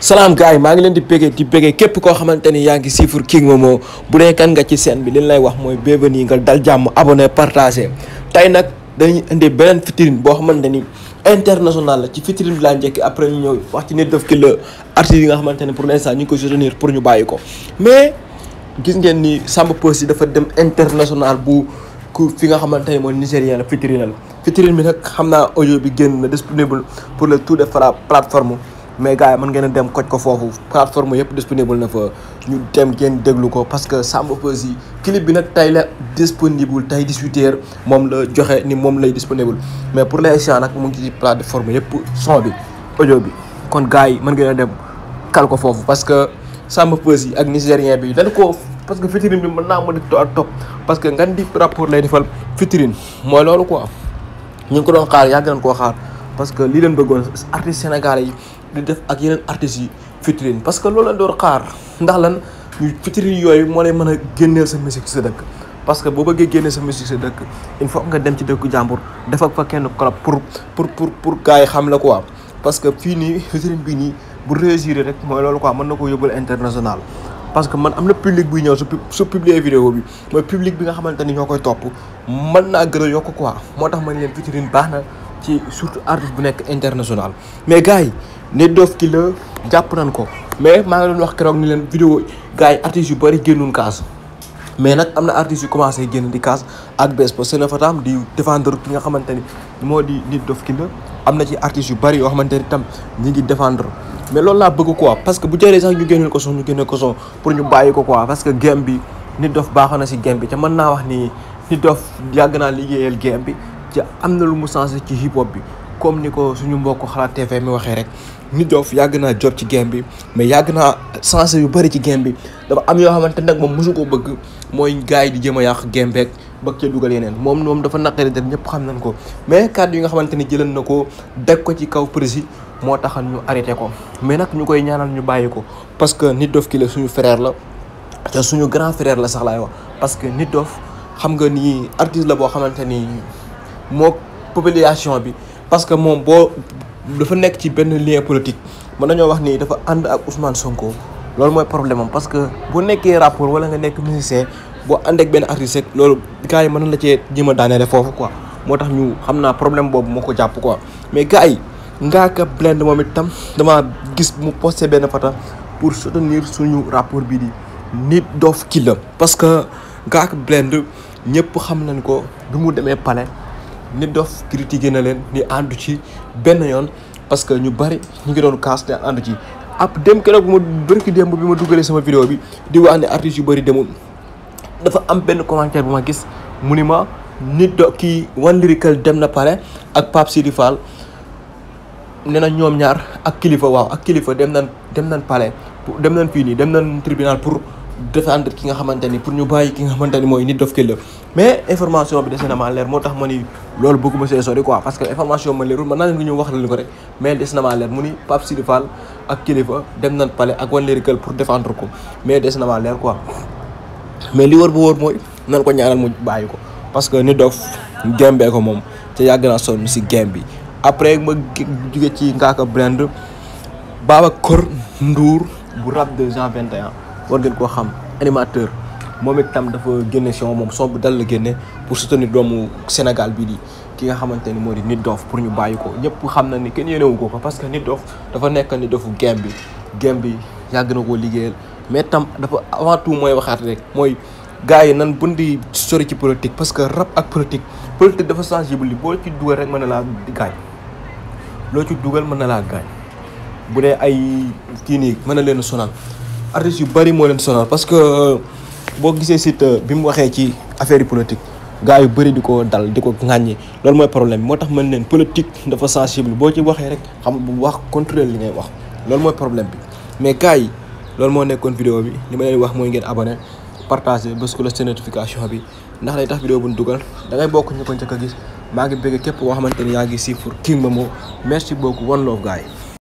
salaam gars yi maa ngi leen di béggee di béggee képp koo xamante ni yaa ngi siifur King Momo bu dee kan nga ci scène bi li lay wax mooy bienvenue nga dal jàmm abonné partagé tey nag dañuy indi beneen vitrine boo xamante ni international la ci vitrine bi laa njëkk après ñu ñëw wax ci Nit Doff Killer artistes yi nga xamante ne pour l'instant ñu ngi ko soutenir pour ñu bàyyi ko mais gis ngeen ni Samba Peuzzi dafa dem international bu ku fi nga xamante ne mooy nigérien la vitrine la vitrine bi nag xam naa audio bi génn na disponible pour le tout de fra plateforme mais gars yi mën ngeen a dem koj ko foofu plateforme yëpp disponible na fa ñu dem ngeen déglu ko parce que Samba Peuzzi clip bi nag tey la disponible tey 18h moom la joxe ni moom lay disponible mais pour l'instant nag mu ngi ci plateforme yëpp son bi audio bi kon gars yi mën ngeen a dem kal ko foofu parce que Samba Peuzzi ak nigérien bi dañ ko parce que vitrine bi mën naa ma di topp parce que ngan di rapport lay defal vitrine mooy loolu quoi ñu ngi ko doon xaar yàgg nañ koo xaar parce que lii leen bëggoon artistes sénégalais yi di def ak yeneen artistes yi vitrine parce que loolu lañ doon xaar ndax lan ñu vitrine yooyu moo lay mën a génneel sa musique sa dëkk parce que boo bëggee génneel sa musique sa dëkk il faut nga dem ci dëkku jàmbur def ak fa kenn club pour pour pour pour gars yi xam la quoi parce que fii nii vitrine bii nii bu réussir rek mooy loolu quoi mën na ko yóbbul international parce que man am na public buy ñëw su su publier vidéo bi mooy public bi nga xamante ni ñoo koy topp mën naa gën a yokk quoi moo tax ma ne leen vitrine baax na ci surtout artiste bu nekk international mais gars yi Nit Doff Killer jàpp nañ ko mais maa ngi doon wax keroog ni leen vidéo gars yi artistes yu bëri génnuñ kaas mais nag am na artistes yu commencé génn di kaas ak bés parce que na fa tam di défendre ki nga xamante ni moo di Nit Doff Killer am na ci artistes yu bëri yoo xamante ni tam ñi ngi défendre mais loolu laa bëgg quoi parce que bu jëree sax ñu génneel ko son ñu génneel ko son pour ñu bàyyi ko quoi parce que game bi Nit Doff baaxoon na si game bi te mën naa wax ni Nit Doff yàgg naa liggéeyal game bi te am na lu mu changé ci hip hop bi comme ni ko suñu mbokk xalaat TV mi waxee rek Nit Doff yàgg naa job ci game bi mais yàgg naa changé yu bëri ci game bi dafa am yoo xamante nag moom mosu ko bëgg mooy gars yi di jëm a yàq game beeg bëgg ca dugal yeneen moom moom dafa naqari def ñëpp xam nañ ko mais kàddu yi nga xamante ni jëlan na ko deg ko ci kaw prési moo taxal ñu arrêté ko mais nag ñu koy ñaanal ñu bàyyi ko parce que Nit Doff Killer suñu frère la te suñu grand frère la sax laay wax parce que Nit Doff xam nga ni artiste la boo xamante ni moo population bi parce que moom boo dafa nekk ci benn lien politique mën nañoo wax ni dafa ànd ak Ousmane Sonko loolu mooy problème am parce que boo nekkee rapport wala nga nekk musicien boo ànd ak benn artiste rek loolu gars yi mën na la cee jéem a daaneele foofu quoi moo tax ñu xam naa problème boobu moo ko jàpp quoi mais gars yi Ngaaka Blindé moom itam dama gis mu posté benn photo pour soutenir suñu rapport bii di Nit Doff Killer parce que Ngaaka Blindé ñëpp xam nañ ko bi mu demee palais Nit Doff critiqué na leen ni àndu ci benn yoon parce que ñu bari ñu ngi doon kaas te àndu ci ab dem keroog bu ma bërki démb bi ma dugalee sama vidéo bi di wax ne artistes yu bëri demul dafa am benn commentaire bu ma gis mu ni ma Nit Doff kii One Lyrical dem na palais ak Pape Sidi Fall nee na ñoom ñaar ak kilifa waaw ak kilifa dem nañ dem nañ palais dem nañ fii nii dem nañ tribunal pour défendre ki nga xamante ni pour ñu bàyyi ki nga xamante ni mooy Nit Doff Killer mais information bi dese na maa leer moo tax ma ni loolu bëgguma see sori quoi parce que information ma leerul man naa leen ko ñëw wax leen ko rek mais des na maa leer mu ni Pape Sidi Fall ak kilifa dem nañ palais ak One Lyrical pour défendre ko mais des na maa leer quoi mais li wër bu wër mooy nan ko ñaanal mu bàyyi ko parce que Nit Doff gembee ko moom te yàgg naa sonn si game bi après ma jóge ci Ngaaka Blindé Babacar Ndour bu rap de Jean 21 war ngeen koo xam animateur moom itam dafa génne son moom son bu dal la génne pour soutenir doomu Sénégal bii di ki nga xamante ni moo di Nit Doff pour ñu bàyyi ko ñëpp xam na ni kenn yéenewu ko ko parce que Nit Doff dafa nekk Nit Doffu game bi game bi yàgg na koo liggéeyal mais tam dafa avant tout mooy waxaat rek mooy gars yi nan bun di sori ci politique parce que rap ak politique politique dafa sensible li boo ci dugal rek mën na laa gaañ loo ci dugal mën na laa gaañ bu dee ay kii nii mën na leen sonal artistes yu bëri moo leen sonal parce que boo gisee site bi mu waxee ci affaire yi politique gars yu bëri di ko dal di ko ŋàññi loolu mooy problème bi moo tax mën leen politique dafa sensible boo ci waxee rek xam bu wax contrôler li ngay wax loolu mooy problème bi mais gars yi loolu moo nekkoon vidéo bi li ma leen wax mooy ngeen abonné partagé bés ko la seen notification bi ndax lay tax vidéo bu ñu dugal da ngay bokk ñu ko njëkk a gis maa ngi bëgg képp koo xamante ni yaa ngi siifur King Momo merci beaucoup one love gars yi